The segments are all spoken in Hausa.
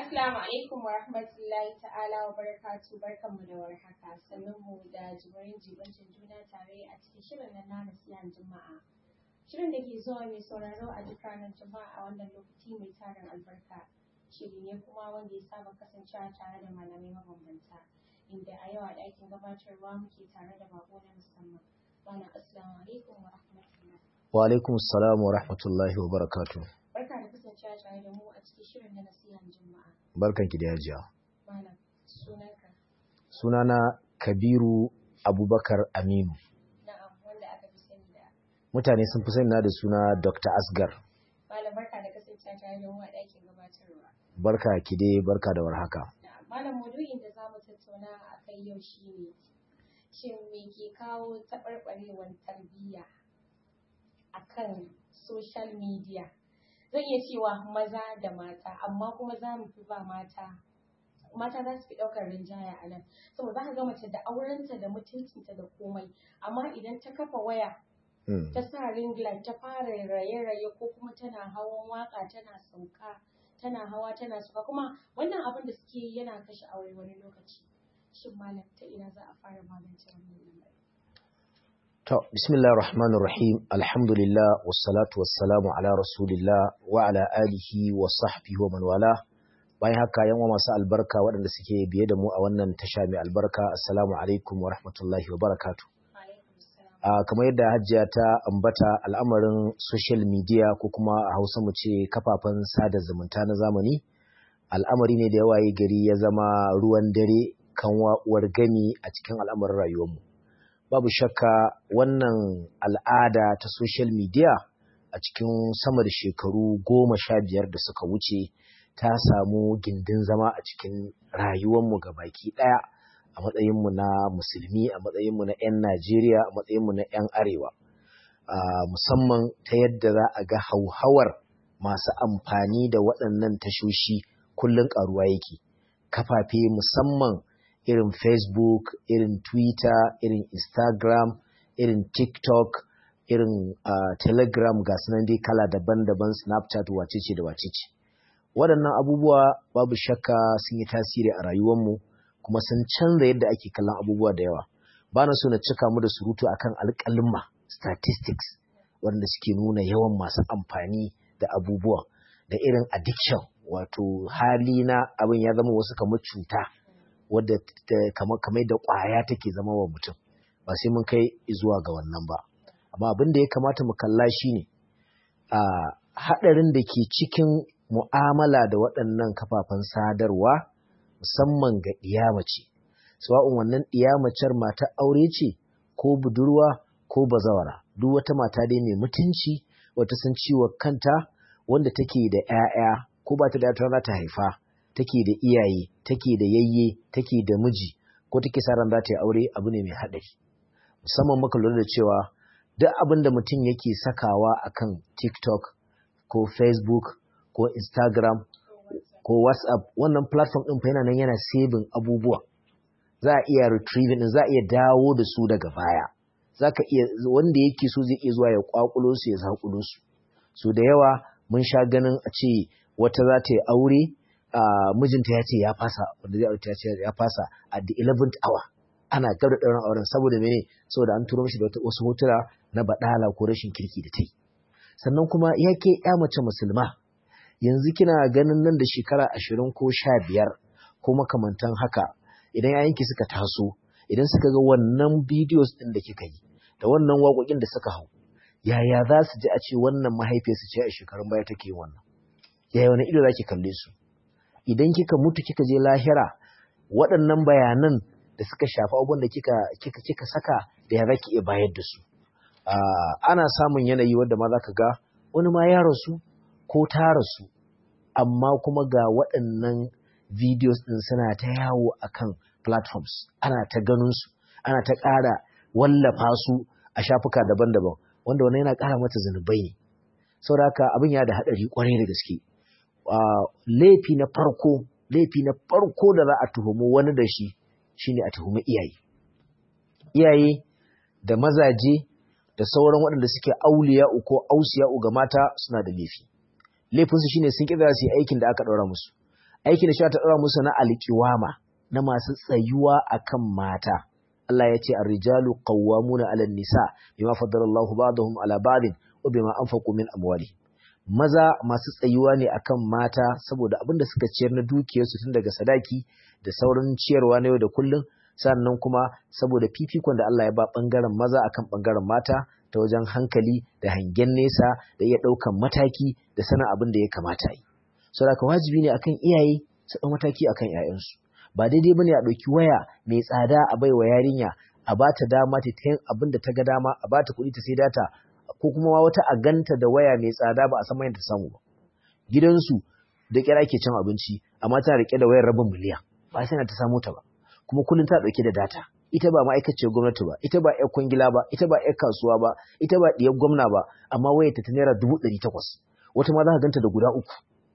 Assalamu alaikum wa rahmatullahi ta'ala wa barakatu barkanmu da warhaka sannan mu da jibirin jibancin juna tare a cikin shirin na nana siyan juma'a. Shirin da ke zuwa mai sauraro a duk ranar juma'a a wannan lokaci mai tarin albarka. Shiri ne kuma wanda ya saba kasancewa tare da malamai mabambanta. Inda a yau a ɗakin gabatarwa muke tare da bako na musamman. Bana assalamu alaikum wa rahmatullahi. Wa alaikum salam wa rahmatullahi wa barakatuh. Barka da kasancewa tare da mu a cikin shirin na nasihan juma'a. Barkanki da yajiya. Malam sunanka. Sunana Kabiru Abubakar Aminu. Na'am wanda aka fi sani da Mutane sun fi sani na da suna Dr. Asgar. Malam barka da kasancewa tare da mu a ɗakin gabatarwa. Barka ki dai barka da warhaka. Na'am, Malam maudu'in da za mu tattauna a kai yau shi ne shin me ke kawo taɓarɓarewar tarbiyya a kan social media? Zan iya cewa maza da mata, amma kuma za mu fi ba mata mata za su fi ɗaukar rinjaya a nan saboda za ka ga mace da aurenta da mutuncinta da komai amma idan ta kafa waya Mm. ta sa ring light ta fara raye-raye ko kuma tana hawan waka tana sauka tana hawa tana sauka kuma wannan abin da suke yi yana kashe aure wani lokaci shin malam ta ina za a fara magance wannan lamari To, bismillah rahman rahim alhamdulillah wassalatu wassalamu ala rasulillah wa ala alihi wa sahbihi wa man wala. Bayan haka yan uwa masu albarka waɗanda suke biye da mu a wannan tasha mai albarka assalamu alaikum wa rahmatullahi wa barakatuh. alaikum salam Uh, kamar yadda hajjiya ta ambata al'amarin social media ko kuma a hausa mu ce kafafen sada zumunta na zamani al'amari ne da yawa yi gari ya zama ruwan dare kan uwar gami a cikin al'amarin rayuwarmu babu shakka wannan al'ada ta social media a cikin sama da shekaru goma sha biyar da suka wuce ta samu gindin zama a cikin rayuwarmu ga baki ɗaya a matsayinmu na musulmi a matsayinmu na 'yan Najeriya a matsayinmu na 'yan arewa Ah, musamman ta yadda za a ga hauhawar masu amfani da waɗannan tashoshi kullum ƙaruwa yake kafafe musamman irin facebook irin twitter irin instagram irin tiktok irin ah, telegram ga sunan dai kala daban-daban snapchat wacece da wacece waɗannan abubuwa babu shakka sun yi tasiri a rayuwarmu kuma sun canza yadda ake kallon abubuwa da yawa ba na so na cika mu da surutu akan alƙalma statistics wanda suke nuna yawan masu amfani da abubuwa da irin addiction wato hali na abin ya zama wasu kamar cuta wadda ta- kamar kamar da ƙwaya take zama wa mutum ba sai mun kai zuwa ga wannan ba amma abin da ya kamata mu kalla shine a haɗarin da ke cikin mu'amala da waɗannan kafafen sadarwa musamman ga ɗiyamace sawa'un wannan ɗiyamacar mata aure ce ko budurwa ko bazawara duk wata mata dai mai mutunci wata san ciwon kanta wanda take da 'ya'ya ko ba ta da ta za ta haifa take da iyaye take da yayye take da miji ko take sa ran za ta yi aure abu ne mai haɗari musamman muka lura da cewa duk abin da mutum yake sakawa akan TikTok ko Facebook ko Instagram ko WhatsApp wannan platform ɗin fa yana nan yana saving abubuwa za a iya retrieving din za a iya dawo da su daga baya za ka iya wanda yake so zai iya zuwa ya kwakulo su ya zakulo su so da yawa mun sha ganin a ce wata za ta yi aure a mijinta ya ce ya fasa wanda zai aure ta ce ya fasa at the 11th hour ana gab da ɗaurin auren saboda mene saboda an turo mishi da wata- wasu hotuna na baɗala ko rashin kirki da ta yi sannan kuma ya ke ya mace musulma yanzu kina ganin nan da shekara ashirin ko sha biyar ko makamantan haka idan yayanki suka taso idan suka ga wannan videos ɗin da kika yi da wannan waƙoƙin da suka hau yaya za su ji a ce wannan mahaifiyarsu ce a shekarun baya take yin wannan yaya wani ido za ki kalle su idan kika mutu kika je lahira waɗannan bayanan da suka shafi abubuwan da kika kika kika saka da ya zaki iya bayar da su Ah, ana samun yanayi wanda ma zaka ga wani ma ya rasu ko ta rasu amma kuma ga waɗannan videos ɗin suna ta yawo akan platforms ana ta ganin su ana ta ƙara wallafa su a shafuka daban-daban wanda wannan yana ƙara mata zunubai ne saboda haka abin ya da haɗari ƙwarai da gaske Ah, laifi na farko laifi na farko da za a tuhumi wani da shi shine a tuhumi iyaye iyaye da mazaje da sauran waɗanda suke auliya ko ausiya ga mata suna da laifi laifinsu shine sun ƙi su yi aikin da aka ɗaura musu aikin da shari'a ta ɗora musu na alƙiwama na masu tsayuwa akan mata Allah ya ce ar-rijalu qawwamuna 'ala an-nisa bima faddala Allahu ba'dahum 'ala ba'din wa bima anfaqu min amwalihim maza masu tsayuwa ne akan mata saboda abin da suka ciyar na dukiyarsu tun daga sadaki da sauran ciyarwa na yau da kullum sannan kuma saboda fifikon da Allah ya ba bangaren maza akan bangaren mata ta wajen hankali da hangen nesa da iya ɗaukan mataki da sanin abin da ya kamata yi saboda wajibi ne akan iyaye su ɗau mataki akan 'ya'yansu ba daidai bane a ɗauki waya mai tsada a baiwa yarinya a ba ta dama ta yin abin da ta ga dama a ba ta kuɗi ta sai data ko kuma wata a ganta da waya mai tsada ba a san ta samu ba gidansu da kira ke cin abinci amma tana rike da wayar rabin miliyan ba sai ta samu ta ba kuma kullum ta dauke da data ita ba ma'aikaciyar gwamnati ba ita ba ƴar kwangila ba ita ba ƴar kasuwa ba ita ba ɗiyar gwamna ba amma wayar ta naira dubu ɗari takwas wata ma za ka ganta da guda uku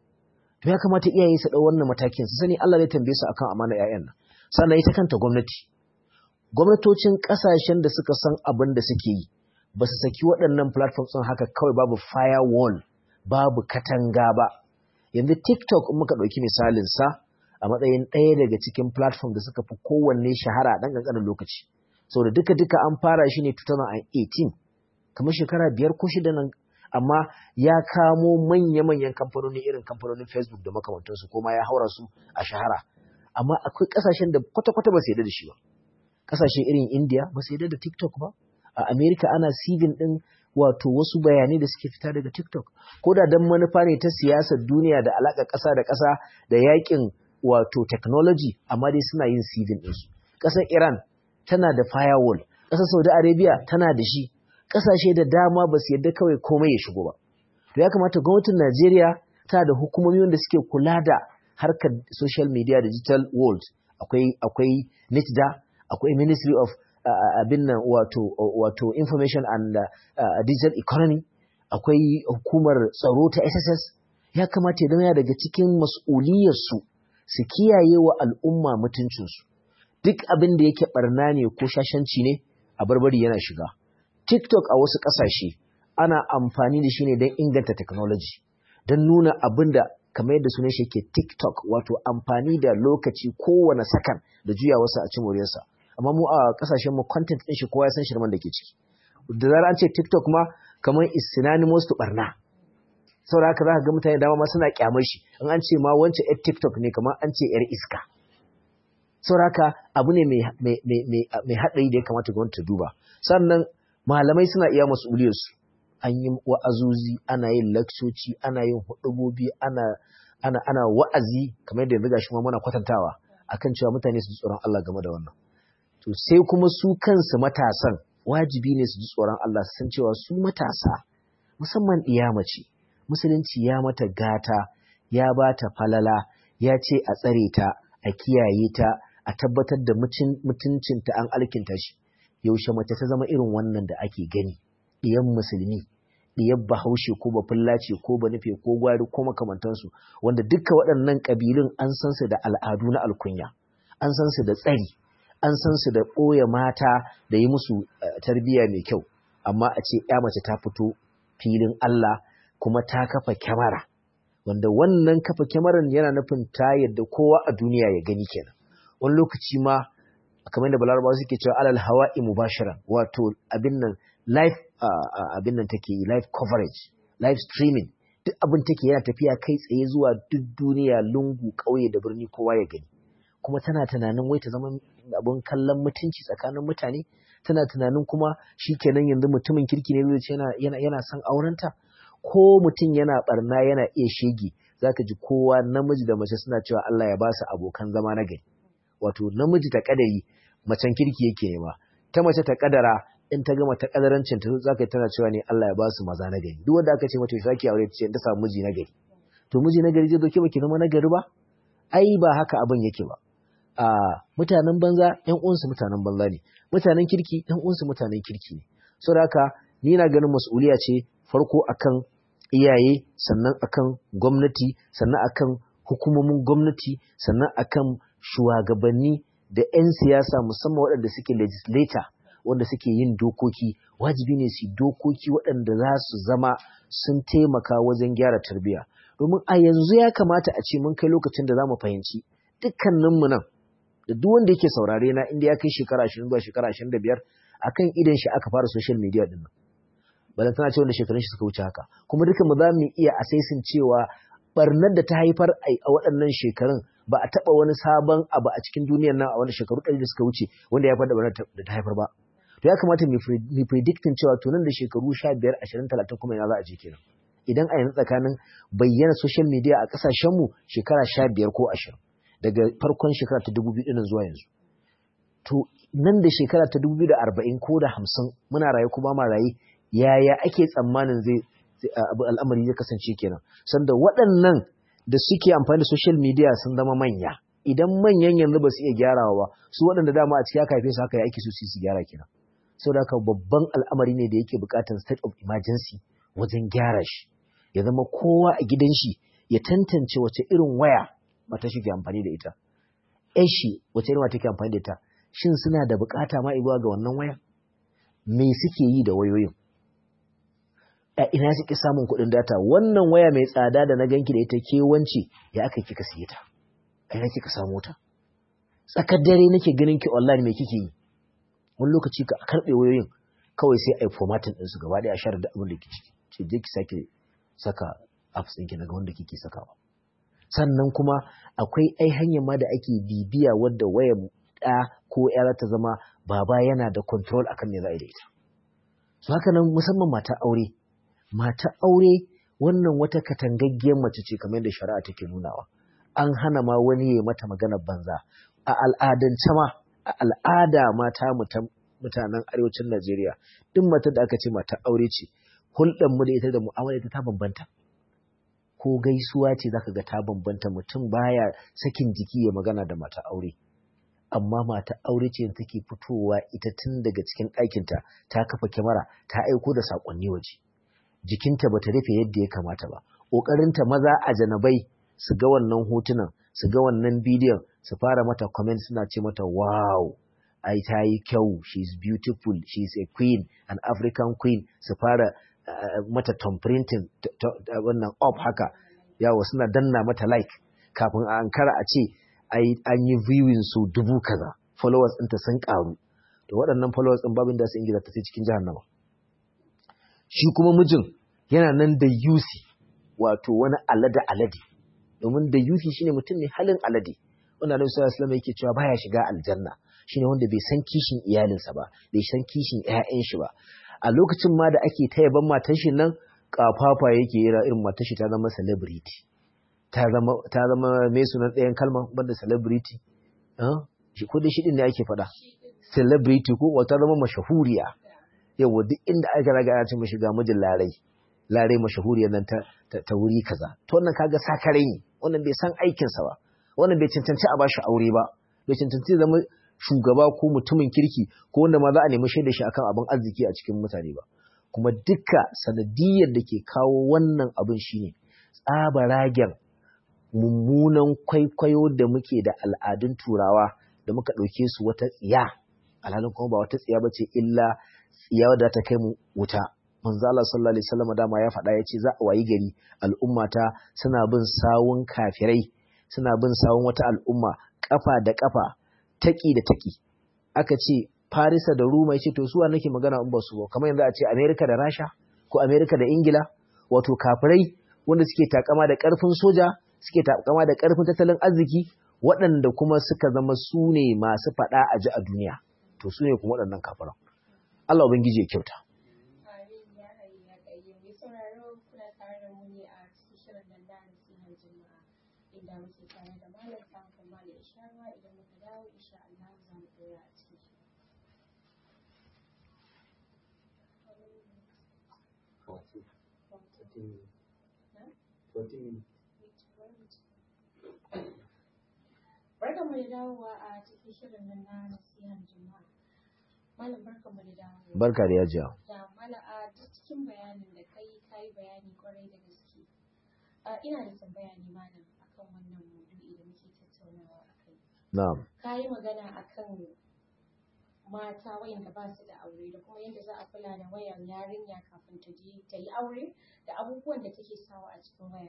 to ya kamata iyaye su ɗau wannan matakin su sani Allah zai tambaye su akan amana ƴaƴan nan sannan ita kanta gwamnati gwamnatocin ƙasashen da suka san abin da suke yi ba su saki waɗannan platforms ɗin haka kawai babu firewall babu katanga ba yanzu tiktok in muka ɗauki misalin sa a matsayin ɗaya daga cikin platform da suka fi kowanne shahara a ɗan ƙanƙanin lokaci saboda duka duka an fara shi ne 2018 kamar shekara biyar ko shida nan amma ya kamo manya-manyan kamfanoni irin kamfanonin facebook da makamantansu ko ma ya haura su a shahara amma akwai ƙasashen da kwata-kwata ba su yarda da shi ba ƙasashe irin india ba su yarda da tiktok ba a Amerika ana sivin ɗin wato wasu bayanai da suke fita daga TikTok. Ko da don manufa ne ta siyasar duniya da alaƙa ƙasa da ƙasa da yakin wato technology amma dai suna yin sivin ɗinsu. Ƙasar Iran tana da firewall, ƙasar Saudi Arabia tana da shi, ƙasashe da dama ba su yarda kawai komai ya shigo ba. To ya kamata gwamnatin Najeriya tana da hukumomi wanda suke kula da harkar social media digital world. Akwai akwai NITDA, akwai Ministry of abin nan wato wato information and digital economy akwai hukumar tsaro ta SSS ya kamata ya zama daga cikin mas'uliyarsu su kiyaye wa al'umma mutuncinsu duk abin da yake barna ne ko shashanci ne a barbari yana shiga TikTok a wasu ƙasashe ana amfani da shi ne don inganta technology don nuna abin da kamar yadda sunan shi ke TikTok wato amfani da lokaci kowane sakan da juya wasu a cimoriyarsa amma mu a kasashen mu content din shi kowa ya san shirman da ke ciki da zarar an ce TikTok ma kamar is synonymous to barna saboda haka zaka ga mutane dama ma suna kyamar shi in an ce ma wance yar TikTok ne kamar an ce yar iska saboda haka abu ne mai mai mai mai hadari da ya kamata gwamnati ta duba sannan malamai suna iya mas'uliyar su an yi wa'azuzi ana yin lakcoci ana yin hudubobi ana ana ana wa'azi kamar yadda yanzu gashi ma muna kwatantawa akan cewa mutane su ji tsoron Allah game da wannan to sai kuma su kansu matasan wajibi ne su ji tsoron Allah su san cewa su matasa musamman mace musulunci ya mata gata ya ba ta falala ya ce a tsare ta a kiyaye ta a tabbatar da mutuncinta an alkinta shi yaushe mace ta zama irin wannan da ake gani ɗiyan musulmi ɗiyar bahaushe ko bafullace ko banufe ko gwari ko makamantansu wanda duka waɗannan ƙabilun an san su da al'adu na alkunya an san su da tsari an san su da ɓoye mata da yi musu tarbiyya mai kyau amma a ce ya mace ta fito filin Allah kuma ta kafa kyamara wanda wannan kafa kyamaran yana nufin ta yadda kowa a duniya ya gani kenan wani lokaci ma kamar da balarabawa suke cewa alal hawa'i mubashiran wato abin nan live abin nan take live coverage live streaming duk abin take yana tafiya kai tsaye zuwa duk duniya lungu ƙauye da birni kowa ya gani kuma tana tunanin wai ta zama abin kallon mutunci tsakanin mutane tana tunanin kuma shi kenan yanzu mutumin kirki ne zai ce yana yana son aurenta ko mutum yana barna yana iya shege zaka ji kowa namiji da mace suna cewa Allah ya ba su abokan zama na gari wato namiji ta kadari macen kirki yake nema ta mace ta kadara in ta gama ta kadarancin ta zaka tana cewa ne Allah ya ba su maza na gari duk wanda aka ce mata zaki aure ta ce ta samu miji na gari to miji na gari zai zo ke baki zama na gari ba ai ba haka abin yake ba a mutanen banza ƴan uwansu mutanen banza ne mutanen kirki ƴan uwansu mutanen kirki ne saboda haka ni na ganin mas'uliya ce farko akan iyaye sannan akan gwamnati sannan akan hukumomin gwamnati sannan akan shugabanni da 'yan siyasa musamman waɗanda suke legislator wanda suke yin dokoki wajibi ne su dokoki waɗanda za su zama sun taimaka wajen gyara tarbiyya domin a yanzu ya kamata a ce mun kai lokacin da za mu fahimci dukkaninmu nan da duk wanda yake saurare na inda ya kai shekara ashirin zuwa shekara ashirin da biyar akan idan shi aka fara social media din nan balan tana ce wanda shekarun shi suka wuce haka kuma duka mu za mu iya asaisin cewa barnar da ta haifar a waɗannan shekarun ba a taɓa wani sabon abu a cikin duniyar nan a wani shekaru ɗari da suka wuce wanda ya faɗa barnar da ta haifar ba to ya kamata mu predicting cewa to nan da shekaru sha biyar ashirin talatin kuma ina za a je kenan idan a yanzu tsakanin bayyana social media a ƙasashenmu shekara sha biyar ko ashirin daga farkon shekara ta dubu biyu ɗinin zuwa yanzu to nan da shekara ta dubu biyu da arba'in ko da hamsin muna raye ko ba ma raye yaya ake tsammanin zai al'amari zai kasance kenan sanda waɗannan da suke amfani da social media sun zama manya idan manyan yanzu ba su iya gyarawa ba su waɗanda dama a cikin aka haife su haka ya ake so su gyara kenan saboda haka babban al'amari ne da yake buƙatar state of emergency wajen gyara shi ya zama kowa a gidan shi ya tantance wace irin waya mata shi ke amfani da ita ƴan shi wace irin wata ke amfani da ita shin suna da buƙata ma ibuwa ga wannan waya me suke yi da wayoyin a ina suke samun kuɗin data wannan waya mai tsada da na ganki da ita ke wance ya aka kika siye ta a ina kika samu ta tsakar dare nake ganin ki online me kike yi wani lokaci ka karɓe wayoyin kawai sai a yi formatting ɗinsu gaba ɗaya a share da abin da ke ciki ce je ki sake saka apps ɗinki daga wanda kike sakawa sannan kuma akwai ai hanyar ma da ake bibiya wadda wayar ɗa ko ya ta zama baba yana da control akan me za a yi da ita su haka nan musamman mata aure mata aure wannan wata katangaggiyar mace ce kamar yadda shari'a take nunawa an hana ma wani ya mata maganar banza a al'adance ma a al'ada mata mutanen arewacin Najeriya duk matar da aka ce mata aure ce hulɗar mu da ita da mu'amala ita ta bambanta ko gaisuwa ce zaka ga ta bambanta mutum baya sakin jiki ya magana da mata aure amma mata aure ce take fitowa ita tun daga cikin ɗakinta ta kafa kyamara ta aiko da saƙonni waje jikinta bata rufe yadda ya kamata ba ƙoƙarinta maza a janabai su ga wannan hotunan su ga wannan bidiyon su fara mata comment suna ce mata wow ai ta yi kyau she's beautiful she's a queen an african queen su fara uh, mata tom printing wannan up haka yawo suna danna mata like kafin a ankara a ce an yi viewing su dubu kaza followers ɗinta sun ƙaru to waɗannan followers ɗin babin da su ingiza ta sai cikin jahannama shi kuma mijin yana nan da yusi wato wani alade alade domin da yusi shine mutum ne halin alade wanda Annabi sallallahu alaihi wasallam yake cewa baya shiga aljanna shine wanda bai san kishin iyalinsa ba bai san kishin ƴaƴan shi ba a lokacin ma da ake ta yaban matan shi nan kafafa yake yi irin matan shi ta zama celebrity ta zama ta zama me sunan ɗayan kalma banda celebrity eh shi ko da shi din ne ake faɗa celebrity ko wata zama mashahuriya yawa duk inda aka raga ana ce mashi ga mijin larai larai mashahuriyar nan ta, ta, wuri kaza to wannan kaga sakare ne wannan bai san aikinsa ba wannan bai cancanci a bashi aure ba bai cancanci zama shugaba ko mutumin kirki ko wanda ma za a nemi shaida shi akan abin arziki a cikin mutane ba kuma duka sanadiyar da ke kawo wannan abin shine tsabaragen mummunan kwaikwayo da muke da al'adun turawa da muka ɗauke su wata tsiya alhalin kuma ba wata tsiya bace illa tsiya wadda ta kai mu wuta manzo Allah sallallahu alaihi wasallam dama ya faɗa yace za a wayi gari al'ummata suna bin sawun kafirai suna bin sawun wata al'umma kafa da kafa taki da taki aka ce Farisa da Roma yace to su wa nake magana in ba su ba kamar yanzu a ce America da Rasha ko America da Ingila wato kafirai wanda suke takama da karfin soja suke takama da karfin tattalin arziki waɗanda kuma suka zama su ne masu faɗa a ji a duniya to su ne kuma waɗannan kafiran Allah ubangiji ya kyauta inda muke tare da malam samun malam isharwa idan muka dawo insha Allah za mu dora a cikin shi. Barkan mu da dawowa a cikin shirin nan na nasihan juma'a. Malam barkan mu da dawowa. Barka da yajiya. Da malam a duk cikin bayanin da kai kai bayani kwarai da gaske. Ina da tambaya ne malam akan wannan maudu'i da muke tattaunawa akai. Na'am. Ka yi magana akan mata wayanda ba su da aure da kuma yadda za a kula da wayan yarinya kafin ta je ta yi aure da abubuwan da take sawa a cikin waya.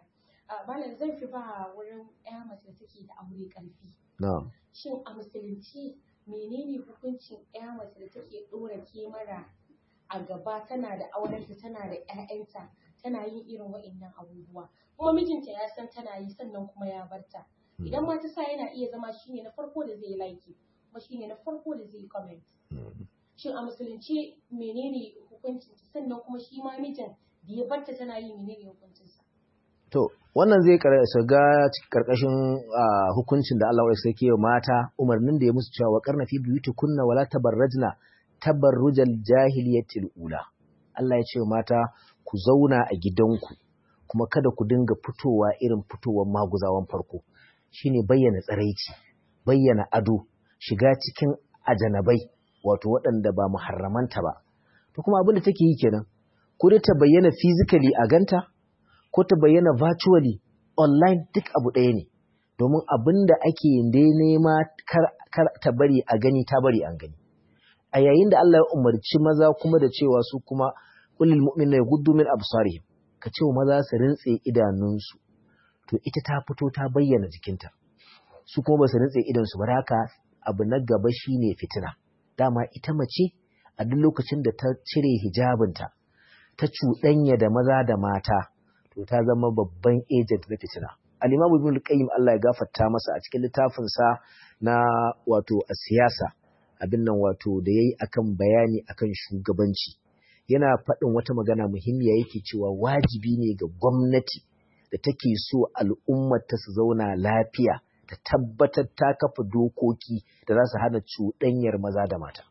malam zan fi ba wurin ƴa mace da take da aure ƙarfi na'am shin a musulunci menene hukuncin ƴa mace da take ɗora kemara a gaba tana da aurenta tana da ƴaƴanta tana yin irin wa'innan abubuwa kuma mijinta ya san tana yi sannan kuma ya barta idan ma ta sa yana iya zama shine na farko da zai like kuma shine na farko da zai comment shin a musulunci menene hukuncin sannan kuma shi ma mijin da ya barta tana yi menene hukuncinsa to wannan zai shiga karkashin hukuncin da Allah ya sake wa mata umarnin da ya musu cewa karna fi buyutukunna wala tabarrajna tabarrujal jahiliyatil ula Allah ya ce wa mata ku zauna a gidanku kuma kada ku dinga fitowa irin fitowar maguzawan farko shine bayyana tsaraici bayyana ado shiga cikin ajanabai wato waɗanda ba muharramanta ba to kuma abin da take yi kenan ko dai ta bayyana physically a ganta ko ta bayyana virtually online duk abu ɗaya ne domin abin da ake dai nema kar ta bari a gani ta bari an gani a yayin da Allah ya umarci maza kuma da cewa su kuma ulil mu'minina yaghuddu min absarihim ka ce maza su rintse idanunsu to ita ta fito ta bayyana jikinta su kuma ba su rintse idansu ba haka abu na gaba shine fitina dama ita mace a duk lokacin da ta cire hijabinta ta cuɗanya da maza da mata to ta zama babban agent na fitina al-imam ibn al-qayyim Allah ya gafarta masa a cikin littafin sa na wato a siyasa abin nan wato da yayi akan bayani akan shugabanci yana faɗin wata magana muhimmiya yake cewa wajibi ne ga gwamnati da take so al'ummar ta su zauna lafiya ta tabbatar ta kafa dokoki da za su hana cuɗanyar maza da mata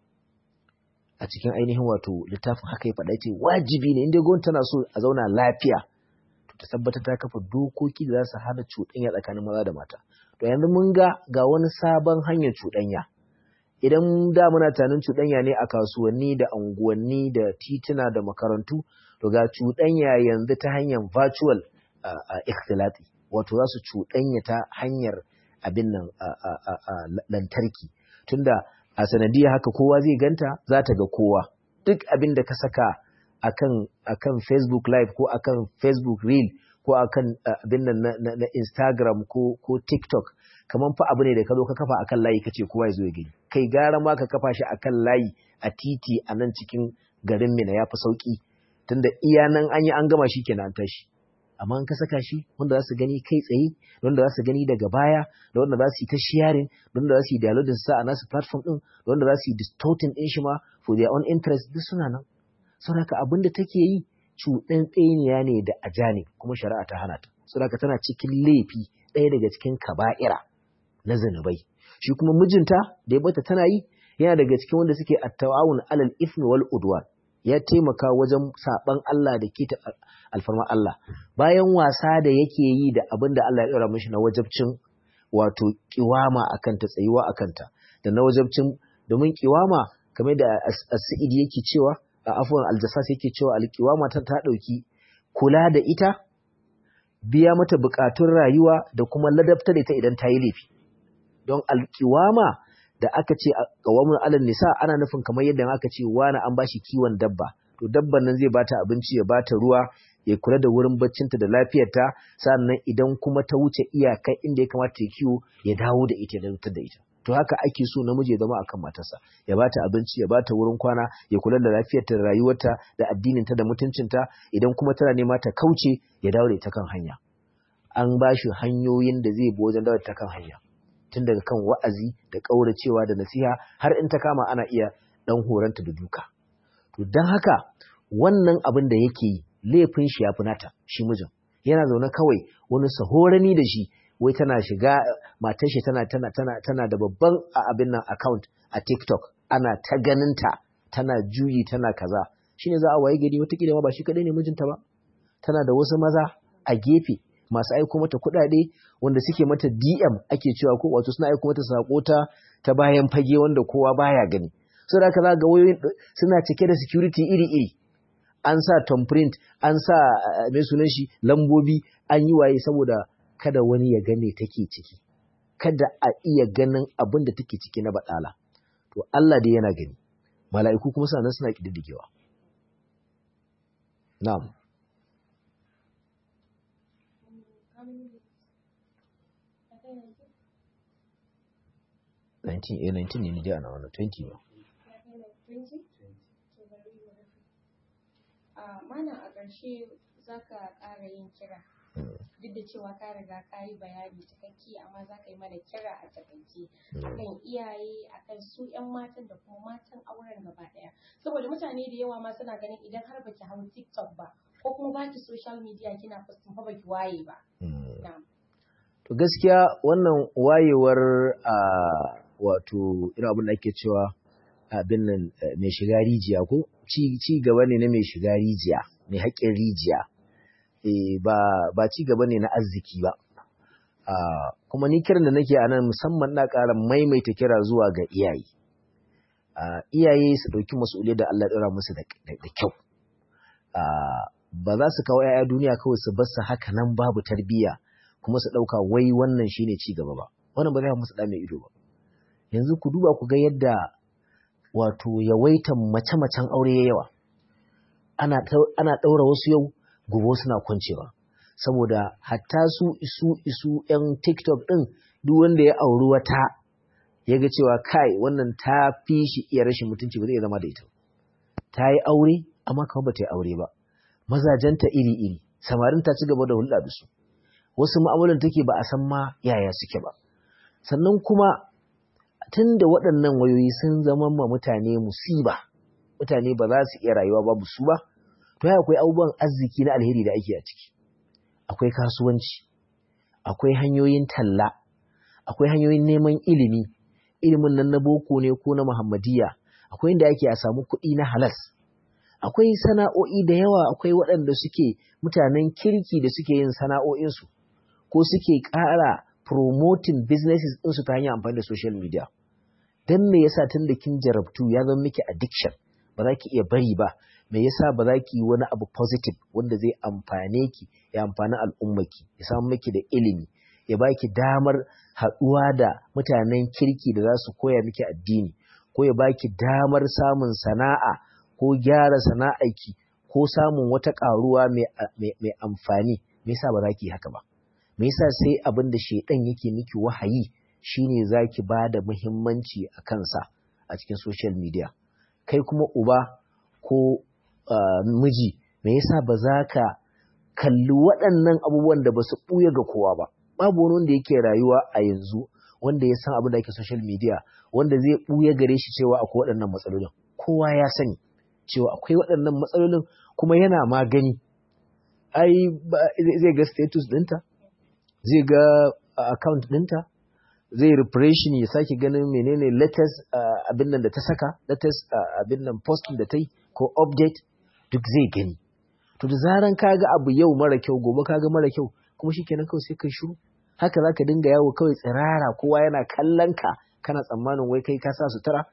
a cikin ainihin wato littafin haka ya faɗa ce wajibi ne inda gwamnati tana so a zauna lafiya to ta tabbatar ta kafa dokoki da za su hana cuɗanya tsakanin maza da mata to yanzu mun ga ga wani sabon hanyar cuɗanya idan da muna tunanin cuɗanya ne a kasuwanni da unguwanni da tituna da makarantu to ga cuɗanya yanzu ta hanyar virtual ikhtilati wato za su cuɗanya ta hanyar abin nan lantarki tunda a sanadiyar haka kowa zai ganta za ta ga kowa duk abin da ka saka akan akan Facebook live ko akan Facebook reel ko akan abin nan na, na, na Instagram ko ko TikTok kaman fa abu ne da ka zo ka kafa akan layi kace kowa ya zo ya gani kai gara ma ka kafa shi akan layi a titi a nan cikin garin Mina ya fi sauki tunda iya nan an yi an gama shi kenan an tashi amma in ka saka shi wanda za su gani kai tsaye da wanda za su gani daga baya da wanda za su yi ta sharing da wanda za su yi downloading sa a nasu platform din da wanda za su yi distorting din shi ma for their own interest duk suna nan saboda abin da take yi cuɗin tseniya ne da ajani kuma shari'a ta hana ta saboda tana cikin laifi ɗaya daga cikin kaba'ira na zanubai shi kuma mijinta da ya bata tana yi yana daga cikin wanda suke at-tawawun alal ifmi wal udwan ya taimaka wajen saban Allah da ke ta alfarma Allah bayan wasa da yake yi da abin da Allah ya ɗora mishi na wajabcin wato kiwama akan ta tsayuwa akan ta da na wajabcin domin kiwama kamar da as-sa'id yake cewa a afwan al-jassas yake cewa al-kiwama ta ta dauki kula da ita biya mata bukatun rayuwa da kuma ladabta da ita idan ta yi laifi don al-kiwama da aka ce qawamun alal nisa ana nufin kamar yadda aka ce wani an bashi kiwon dabba to dabban nan zai bata abinci ya bata ruwa ya kula da wurin baccinta da lafiyarta sannan idan kuma ta wuce iyaka inda ya kamata ya kiwo ya dawo da ita da wutar da ita to haka ake so namiji ya zama akan matarsa ya bata abinci ya bata wurin kwana ya kula da lafiyarta da rayuwarta da addininta da mutuncinta idan kuma tana nema ta kauce ya dawo da ita kan hanya an bashi hanyoyin da zai bi wajen dawo ta kan hanya tun daga kan wa'azi da ƙauracewa da nasiha har in ta kama ana iya ɗan horanta da duka. To don haka wannan abin da yake yi laifin shi ya fi nata shi mijin yana zaune kawai wani sahorani da shi wai tana shiga matar shi tana tana tana tana da babban abin nan account a TikTok ana ta ganinta tana juyi tana kaza shine za a waye gari wata ma ba shi kadai ne mijinta ba tana da wasu maza a gefe masu aiko mata kuɗaɗe wanda suke mata DM ake cewa ko wato suna aiko mata sako ta ta bayan fage wanda kowa baya gani so da kaza ga wayoyin suna cike da security iri-iri an sa thumbprint an sa mai sunan shi lambobi an yi waye saboda kada wani ya gane take ciki kada a iya ganin abin da take ciki na baɗala to Allah dai yana gani mala'iku kuma suna nan suna kididdigewa na'am 19 eh 19 ne ni dai ana wannan 20 ba mana a ƙarshe za ka ƙara yin kira duk da cewa ka riga ka yi bayani cikakke amma za ka yi mana kira a takaice akan iyaye akan su 'yan matan da kuma matan auren gaba ɗaya saboda mutane da yawa ma suna ganin idan har baki hau tiktok ba ko kuma baki social media kina postin fa baki waye ba to gaskiya wannan wayewar a wato irin abin da ake cewa abin nan mai shiga rijiya ko ci gaba ne na mai shiga rijiya mai haƙƙin rijiya ba ci gaba ne na arziki ba kuma ni kiran da nake a nan musamman na ƙara maimaita kira zuwa ga iyaye iyaye su ɗauki masuliyar da Allah ɗora musu da kyau ba za su kawo 'ya'ya duniya kawai su bar su haka nan babu tarbiyya kuma su ɗauka wai wannan shine ci gaba ba wannan ba zai musu ɗa mai ido ba yanzu ku duba ku ga yadda wato yawaitan mace-macen aure ya yawa ana ɗaura wasu yau gobe suna kwancewa saboda hatta su isu isu ‘yan tiktok ɗin duk wanda ya auri wata ya ga cewa kai wannan ta fi shi iya rashin mutunci ba zai zama da ita ta yi aure amma kawai ba ta yi aure ba mazajenta iri-iri samarin ta ci gaba da hulɗa da su wasu ma'amalan take ba a san ma yaya suke ba sannan kuma tun da waɗannan wayoyi sun zama ma mutane musiba mutane ba za su iya rayuwa babu su ba to ya akwai abubuwan arziki na alheri da ake a ciki akwai kasuwanci akwai hanyoyin talla akwai hanyoyin neman ilimi ilimin nan na boko ne ko na muhammadiyya akwai inda ake a samu kuɗi na halas akwai sana'o'i da yawa akwai waɗanda suke mutanen kirki da suke yin sana'o'insu ko suke ƙara promoting businesses ɗinsu ta hanyar amfani da social media don me yasa tun da kin jarabtu ya zama miki addiction ba za ki iya bari ba me yasa ba za ki yi wani abu positive wanda zai amfane ki ya amfani al'ummaki ya samu miki da ilimi ya baki damar haɗuwa da mutanen kirki da za su koya miki addini ko ya baki damar samun sana'a ko gyara sana'arki ko samun wata ƙaruwa mai amfani me yasa ba za ki yi haka ba me yasa sai abin da shaidan yake miki wahayi shine zaki ba da muhimmanci a kansa a cikin social media kai kuma uba ko uh, miji me yasa ba za ka kalli waɗannan abubuwan da ba su ɓuya ga kowa ba babu wani wanda yake rayuwa a yanzu wanda ya san abin da ake social media wanda zai ɓuya gare shi cewa akwai waɗannan matsalolin kowa ya sani cewa akwai waɗannan matsalolin kuma yana magani ai zai ga status ɗinta zai ga account ɗinta zai refreshin ya sake ganin menene latest abin nan da ta saka latest abin nan posting da ta yi ko update duk zai gani to da zaran ka ga abu yau mara kyau gobe ka ga mara kyau kuma shikenan kawai sai kai shiru haka zaka dinga yawo kawai tsirara kowa yana kallon ka kana tsammanin wai kai ka sa sutura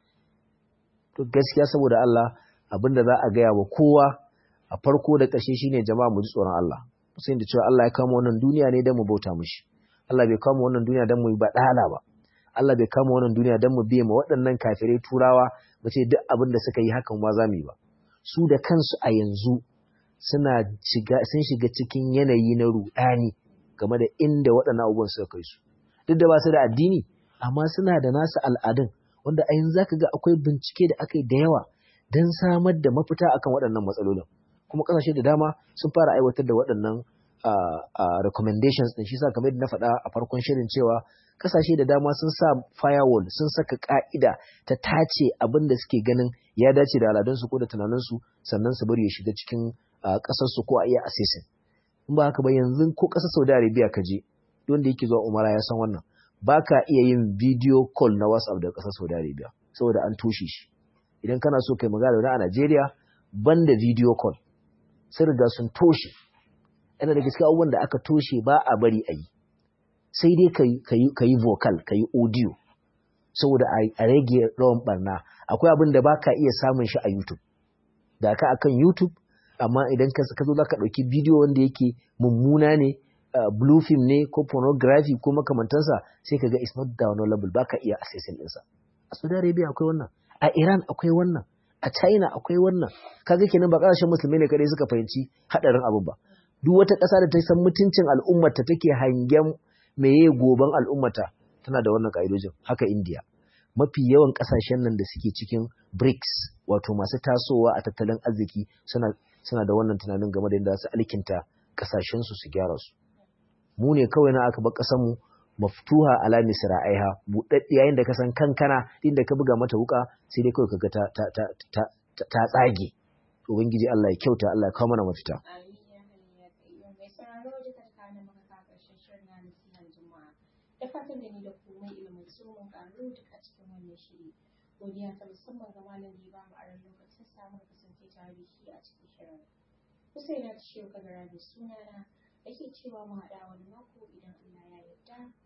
to gaskiya saboda Allah abin da za a gaya wa kowa a farko da ƙarshe shine jama'a mu ji tsoron Allah sai da cewa Allah ya kama wannan duniya ne don mu bauta mishi Allah bai kama wannan duniya don mu yi baɗala ba Allah bai kama wannan duniya don mu biye ma waɗannan kafirai turawa mu ce duk abin da suka yi hakan ma za mu yi ba su da kansu a yanzu suna shiga sun shiga cikin yanayi na ruɗani game da inda waɗannan abubuwan suka kai su duk da ba su da addini amma suna da nasu al'adun wanda a yanzu zaka ga akwai bincike da aka yi da yawa don samar da mafita akan waɗannan matsalolin kuma ƙasashe da dama sun fara aiwatar da waɗannan recommendations ɗin shi sa kamar yadda na faɗa a farkon shirin cewa ƙasashe da dama sun sa firewall sun saka ƙa'ida ta tace abin da suke ganin ya dace da al'adunsu ko da tunaninsu sannan su bari ya shiga cikin ƙasarsu ko a iya assessing in ba haka ba yanzu ko ƙasar Saudi Arabia ka je wanda yake zuwa Umara ya san wannan ba ka iya yin video call na WhatsApp daga ƙasar Saudi Arabia saboda an toshe shi idan kana so kai magana da a Najeriya banda video call sun riga sun toshe yana da gaske abubuwan da aka toshe ba a bari a yi sai dai ka yi vocal ka yi audio saboda a rage rawan barna akwai abin da ba ka iya samun shi a youtube da ka akan youtube amma idan ka zo za ka ɗauki bidiyo wanda yake mummuna ne blue film ne ko pornography ko makamantansa sai ka ga it's not downloadable ba ka iya accessing ɗinsa a saudi arabia akwai wannan a iran akwai wannan a china akwai wannan kaga kenan ba ƙasashen musulmai ne kadai suka fahimci haɗarin abin ba duk wata ƙasa da ta san mutuncin al'ummarta take hangen meye goban al'ummata tana da wannan ka'idojin haka India mafi yawan kasashen nan da suke cikin BRICS wato masu tasowa a tattalin arziki suna suna da wannan tunanin game da yadda su alkinta kasashen su su gyara su mu ne kawai na aka bar kasar mu maftuha ala misra'aiha budaddi yayin da ka san kankana inda ka buga mata wuka sai dai kawai kaga ta ta ta ta, ta tsage ubangiji Allah ya kyauta Allah ya kawo mana mafita Amin ya hayya kayyum mai sauraro duka kana maka ka karshen shirin na nasihan juma'a da fatan da ni da ku mai ilimin su mun karu duka cikin wannan shiri godiya ta musamman ga malam da ya bamu aron lokacin samun kasance tare da shi a cikin shirin Husaina ta shehu kagara da sunana ake cewa mu haɗa wani mako idan Allah ya yarda